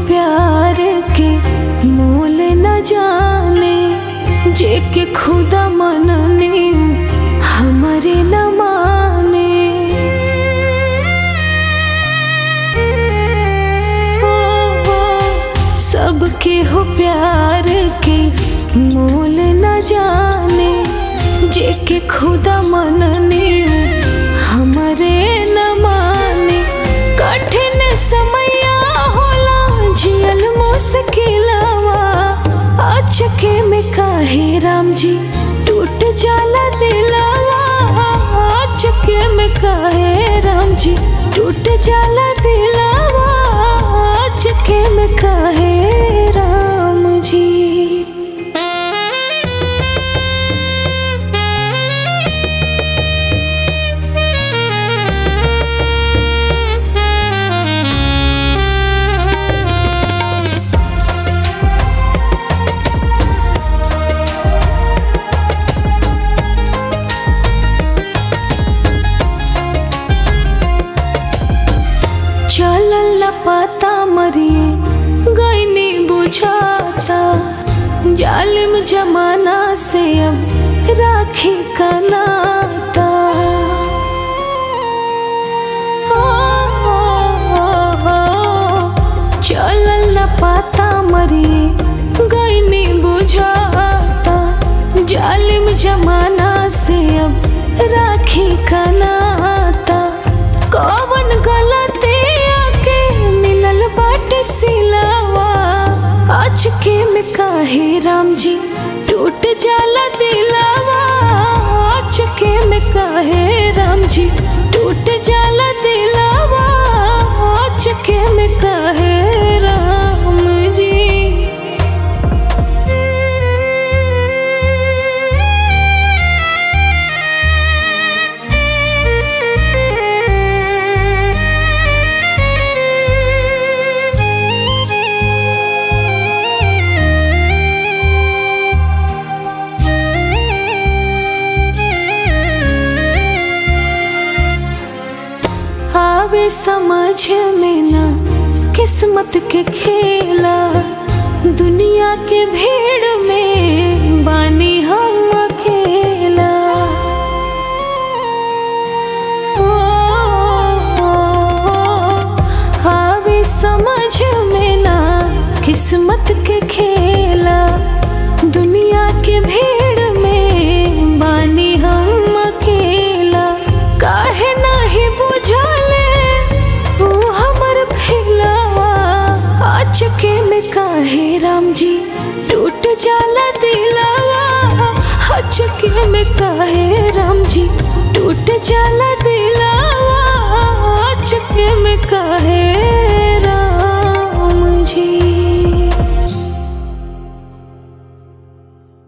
प्यार के मोल न जाने जे के खुदा मनने हमारे न माने ओ, ओ, सबके हो प्यार के मोल न जाने जे के खुदा मनने हमारे न माने कठिन समया होला जियल मुश्किलवा अचके में काहे राम जी टूट जाला दिलवा अचके में काहे राम जी टूट जाला दिलवा अचके में काहे राम जी चलल न पाता मरिए गईनी बुझाता जालिम जमाना से अब राखी का नाता ओ, ओ, ओ, ओ, चलल न पाता मरिए गईनी बुझाता जालिम जमाना से अब राखी का नाता कौन गलती आके मिलल बाटे सिलावा अचके में काहे राम जी टूट जाला दिलावा अचके में काहे राम जी टूट जाला दिलावा अचके में काहे राम जी आवे समझ में ना किस्मत के खेला दुनिया के भीड़ में बानी हम अकेला ओ, ओ, ओ, आवे समझ में ना किस्मत के खेला दुनिया के भीड़ में बानी हम अकेला काहे नाही बुझले तू हमर फिलवा अचके में काहे राम जी टूट जाला दिलवा अचके में काहे राम जी टूट जाला दिलवा अचके में काहे